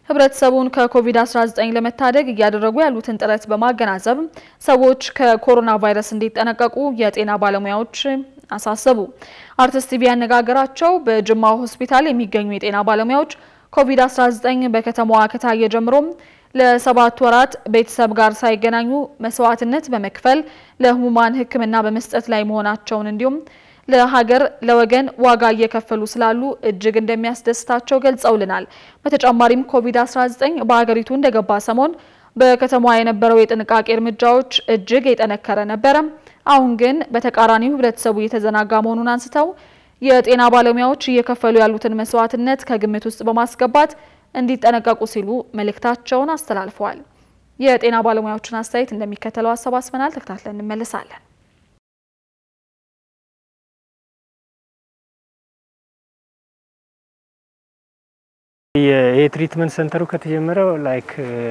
ህብረተሰቡን ከኮቪድ-19 ለመታደግ እያደረጉ ያሉትን ጥረት በማገናዘብ ሰዎች ከኮሮና ቫይረስ እንዲጠነቀቁ የጤና ባለሙያዎች አሳሰቡ። አርቲስት ቲቪ ያነጋገራቸው በጅማ ሆስፒታል የሚገኙ የጤና ባለሙያዎች ኮቪድ-19 በከተማዋ ከታየ ጀምሮም ለሰባት ወራት ቤተሰብ ጋር ሳይገናኙ መስዋዕትነት በመክፈል ለህሙማን ሕክምና በመስጠት ላይ መሆናቸውን እንዲሁም ለሀገር ለወገን ዋጋ እየከፈሉ ስላሉ እጅግ እንደሚያስደስታቸው ገልጸውልናል። በተጨማሪም ኮቪድ-19 በሀገሪቱ እንደገባ ሰሞን በከተማዋ የነበረው የጥንቃቄ እርምጃዎች እጅግ የጠነከረ ነበረ። አሁን ግን በተቃራኒው ህብረተሰቡ እየተዘናጋ መሆኑን አንስተው የጤና ባለሙያዎች እየከፈሉ ያሉትን መስዋዕትነት ከግምት ውስጥ በማስገባት እንዲጠነቀቁ ሲሉ መልእክታቸውን አስተላልፈዋል። የጤና ባለሙያዎችን አስተያየት እንደሚከተለው አሰባስበናል። ተከታትለን እንመለሳለን። የትሪትመንት ሴንተሩ ከተጀመረው ላይክ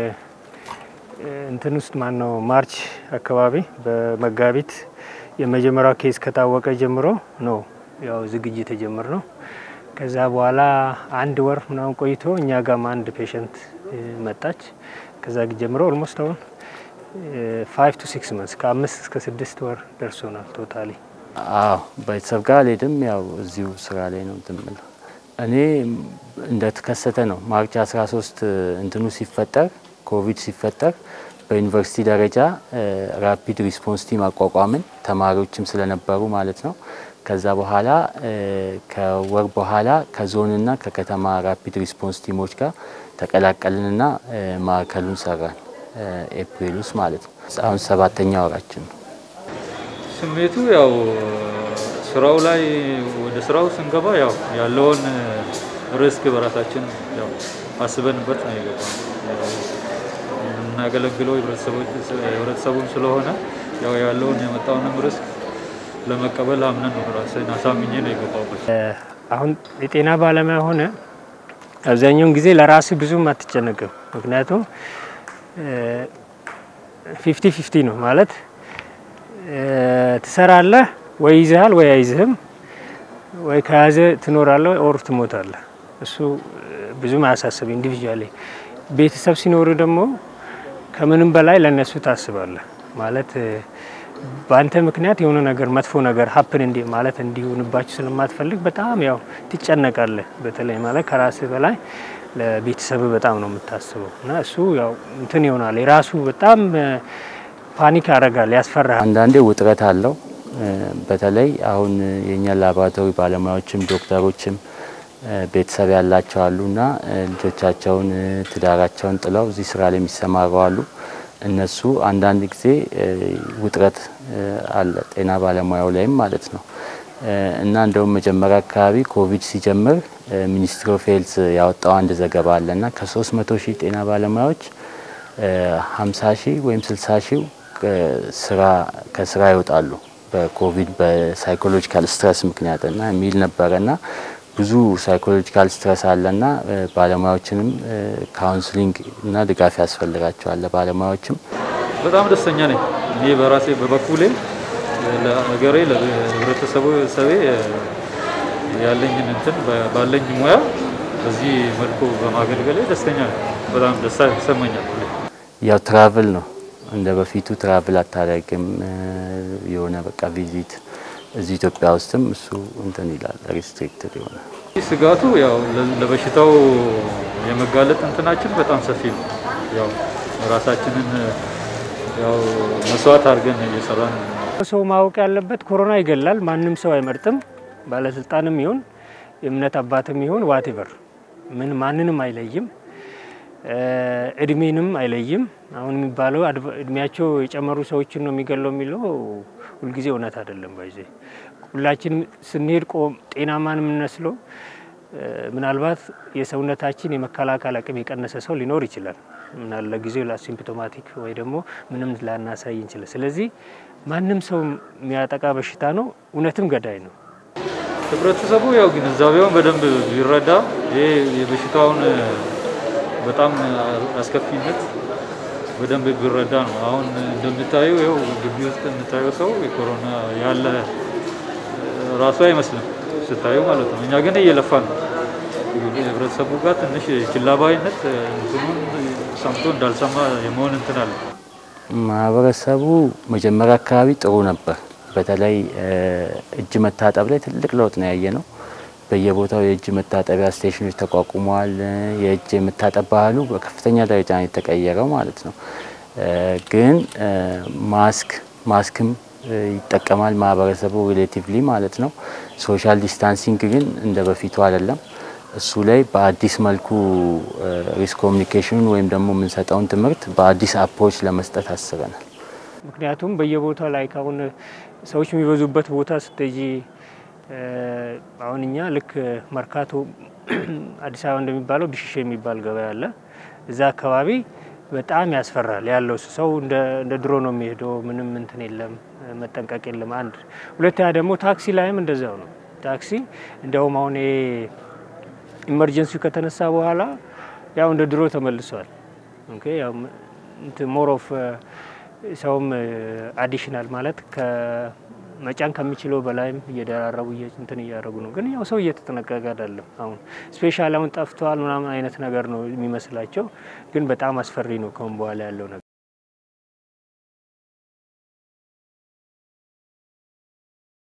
እንትን ውስጥ ማን ነው ማርች አካባቢ በመጋቢት የመጀመሪያው ኬዝ ከታወቀ ጀምሮ ነው ያው ዝግጅት የጀመር ነው። ከዛ በኋላ አንድ ወር ምናምን ቆይቶ እኛ ጋም አንድ ፔሸንት መጣች። ከዛ ጀምሮ ኦልሞስት አሁን ፋይቭ ቱ ሲክስ መንስ ከአምስት እስከ ስድስት ወር ደርሶናል ቶታሊ። አዎ ቤተሰብ ጋር አልሄድም። ያው እዚሁ ስራ ላይ ነው ትምለው እኔ እንደተከሰተ ነው ማርች 13 እንትኑ ሲፈጠር ኮቪድ ሲፈጠር በዩኒቨርሲቲ ደረጃ ራፒድ ሪስፖንስ ቲም አቋቋምን ተማሪዎችም ስለነበሩ ማለት ነው። ከዛ በኋላ ከወር በኋላ ከዞንና ከከተማ ራፒድ ሪስፖንስ ቲሞች ጋር ተቀላቀልንና ማዕከሉን ሰራን ኤፕሪል ውስጥ ማለት ነው። አሁን ሰባተኛ ወራችን ነው። ስሜቱ ያው ስራው ላይ ወደ ስራው ስንገባ ያው ያለውን ሪስክ በራሳችን ያው አስበንበት ነው የገባነው። የምናገለግለው ህብረተሰቡን ስለሆነ ያው ያለውን የመጣውንም ሪስክ ለመቀበል አምነን ነው ራሴን አሳምኜ ነው የገባሁበት። አሁን የጤና ባለሙያ ሆነ አብዛኛውን ጊዜ ለራስ ብዙም አትጨነቅም። ምክንያቱም ፊፍቲ ፊፍቲ ነው ማለት ትሰራለህ ወይ ይዝሃል ወይ አይዝህም፣ ወይ ከያዘ ትኖራለህ ኦር ትሞታለህ። እሱ ብዙም አያሳስብ ኢንዲቪዥዋሊ። ቤተሰብ ሲኖሩ ደግሞ ከምንም በላይ ለእነሱ ታስባለህ ማለት በአንተ ምክንያት የሆነ ነገር መጥፎ ነገር ሀፕን እንዲ ማለት እንዲሆንባችሁ ስለማትፈልግ በጣም ያው ትጨነቃለህ። በተለይ ማለት ከራስህ በላይ ለቤተሰብ በጣም ነው የምታስበው እና እሱ ያው እንትን ይሆናል የራሱ በጣም ፓኒክ ያደርጋል፣ ያስፈራል። አንዳንዴ ውጥረት አለው። በተለይ አሁን የኛ ላቦራቶሪ ባለሙያዎችም ዶክተሮችም ቤተሰብ ያላቸው አሉ እና ልጆቻቸውን ትዳራቸውን ጥለው እዚህ ስራ ላይ የሚሰማሩ አሉ። እነሱ አንዳንድ ጊዜ ውጥረት አለ ጤና ባለሙያው ላይም ማለት ነው እና እንደውም መጀመሪያ አካባቢ ኮቪድ ሲጀምር ሚኒስትሪ ኦፍ ሄልዝ ያወጣው አንድ ዘገባ አለ እና ከሶስት መቶ ሺህ ጤና ባለሙያዎች ሀምሳ ሺህ ወይም ስልሳ ሺህ ስራ ከስራ ይወጣሉ በኮቪድ በሳይኮሎጂካል ስትረስ ምክንያት እና የሚል ነበረ እና ብዙ ሳይኮሎጂካል ስትረስ አለና ባለሙያዎችንም ካውንስሊንግ እና ድጋፍ ያስፈልጋቸዋል። ባለሙያዎችም በጣም ደስተኛ ነኝ። እኔ በራሴ በበኩሌ ለሀገሬ ለህብረተሰቡ ሰቤ ያለኝን እንትን ባለኝ ሙያ በዚህ መልኩ በማገልገሌ ደስተኛ ነኝ። በጣም ደስታ ይሰማኛል። ያው ትራቭል ነው እንደ በፊቱ ትራቭል አታደርግም። የሆነ በቃ ቪዚት እዚህ ኢትዮጵያ ውስጥም እሱ እንትን ይላል ሪስትሪክትድ የሆነ ስጋቱ ያው ለበሽታው የመጋለጥ እንትናችን በጣም ሰፊ ነው። ያው ራሳችንን ያው መስዋዕት አድርገን እየሰራን ሰው ማወቅ ያለበት ኮሮና ይገላል። ማንም ሰው አይመርጥም። ባለስልጣንም ይሁን የእምነት አባትም ይሁን ዋቴቨር ምን ማንንም አይለይም፣ እድሜንም አይለይም። አሁን የሚባለው እድሜያቸው የጨመሩ ሰዎችን ነው የሚገለው የሚለው ሁልጊዜ እውነት አይደለም። ባይዜ ሁላችንም ስንሄድ ቆም ጤናማን የምንመስለው ምናልባት የሰውነታችን የመከላከል አቅም የቀነሰ ሰው ሊኖር ይችላል። ምናል ለጊዜው ለሲምፕቶማቲክ ወይ ደግሞ ምንም ላናሳይ እንችላል። ስለዚህ ማንም ሰው የሚያጠቃ በሽታ ነው፣ እውነትም ገዳይ ነው። ህብረተሰቡ ያው ግንዛቤውን በደንብ ቢረዳ ይሄ የበሽታውን በጣም አስከፊነት በደንብ ቢረዳ ነው። አሁን እንደምታየው ይኸው ግቢ ውስጥ የምታየው ሰው የኮሮና ያለ ራሱ አይመስልም ስታየው ማለት ነው። እኛ ግን እየለፋን ነው። ህብረተሰቡ ጋር ትንሽ ችላባይነት እንትኑን ሰምቶ እንዳልሰማ የመሆን እንትን አለ። ማህበረሰቡ መጀመሪያ አካባቢ ጥሩ ነበር። በተለይ እጅ መታጠብ ላይ ትልቅ ለውጥ ነው ያየ ነው። በየቦታው የእጅ መታጠቢያ ስቴሽኖች ተቋቁመዋል። የእጅ የመታጠብ ባህሉ በከፍተኛ ደረጃ ነው የተቀየረው ማለት ነው። ግን ማስክ ማስክም ይጠቀማል ማህበረሰቡ ሪሌቲቭሊ ማለት ነው። ሶሻል ዲስታንሲንግ ግን እንደ በፊቱ አይደለም። እሱ ላይ በአዲስ መልኩ ሪስክ ኮሚኒኬሽኑን ወይም ደግሞ የምንሰጠውን ትምህርት በአዲስ አፕሮች ለመስጠት አስበናል። ምክንያቱም በየቦታው ላይ አሁን ሰዎች የሚበዙበት ቦታ ስትሄጂ አሁን እኛ ልክ መርካቶ አዲስ አበባ እንደሚባለው ብሽሽ የሚባል ገበያ አለ። እዛ አካባቢ በጣም ያስፈራል ያለው ሰው እንደ ድሮ ነው የሚሄደው። ምንም እንትን የለም፣ መጠንቀቅ የለም። አንድ ሁለተኛ ደግሞ ታክሲ ላይም እንደዛው ነው። ታክሲ እንዲያውም አሁን ኢመርጀንሲ ከተነሳ በኋላ ያው እንደ ድሮ ተመልሷል። ኦኬ ያው ሞር ኦፍ ሰውም አዲሽናል ማለት መጫን ከሚችለው በላይም እየደራረቡ እንትን እያደረጉ ነው። ግን ያው ሰው እየተጠነቀቀ አይደለም። አሁን ስፔሻል አሁን ጠፍተዋል ምናምን አይነት ነገር ነው የሚመስላቸው። ግን በጣም አስፈሪ ነው ከሁን በኋላ ያለው ነገር